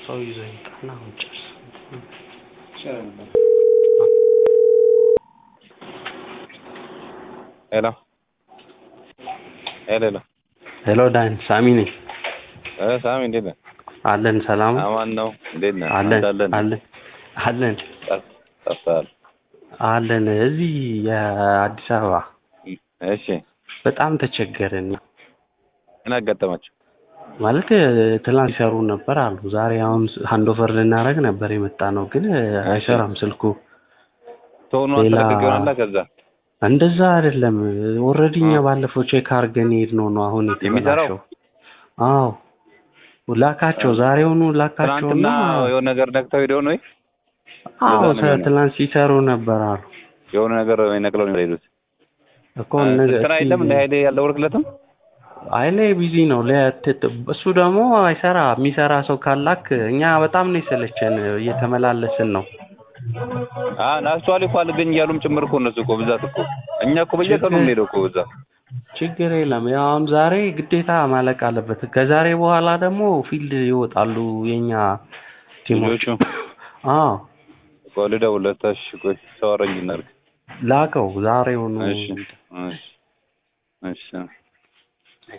ሰው ይዞ ይምጣና አሁን ጨርስ። ሄሎ ሄሎ ሄሎ ሄሎ ዳን ሳሚ ነኝ። እ ሳሚ እንዴት ነህ? አለን ሰላም አማን ነው። እንዴት ነህ? አለን አንተ አለን አለን አለን ጠፍ- ጠፍተሃል። አለን እዚህ የአዲስ አበባ እሺ በጣም ተቸገርን። ምን አጋጠማችሁ? ማለት ትላንት ይሰሩ ነበር አሉ። ዛሬ አሁን ሃንድ ኦቨር ልናደርግ ነበር የመጣ ነው፣ ግን አይሰራም ስልኩ። ቶኑ ሌላ- አስተለቅቅ ይሆናላ ከዛ እንደዛ አይደለም። ኦልሬዲ እኛ ባለፈው ቼክ አድርገን የሄድነው ነው አሁን የሚሰራው? የተበላሸው። አዎ ላካቸው፣ ዛሬውኑ ላካቸውና ትናንትና የሆነ ነገር ነክተው ሄደው ነው ወይ? አዎ እንደዛ ነው የሚሆነው። ትላንት ሲሰሩ ነበር አሉ የሆነ ነገር ነቅለው ነው የሄዱት። እኮ እነዚህ ስራ የለም እንደ ኃይሌ ያልደወልክለትም? አይሌ ቢዚ ነው። ለ- እሱ ደግሞ አይሰራ የሚሰራ ሰው ካላክ እኛ በጣም ነው የሰለቸን፣ እየተመላለስን ነው። አ ናስቷል እኮ አልገኝ እያሉም ጭምር እኮ እነሱ እኮ ብዛት እኮ እኛ እኮ በየቀኑ ችግር- የምንሄደው እኮ ብዛት ችግር የለም። ያው አሁን ዛሬ ግዴታ ማለቅ አለበት። ከዛሬ በኋላ ደግሞ ፊልድ ይወጣሉ የኛ ቲሞች። ልጆቹ አዎ ቆይ ልደውልለት። እሺ ቆይ ሰው አረኝ እናድርግ። ላከው ዛሬውኑ እሺ እሺ እሺ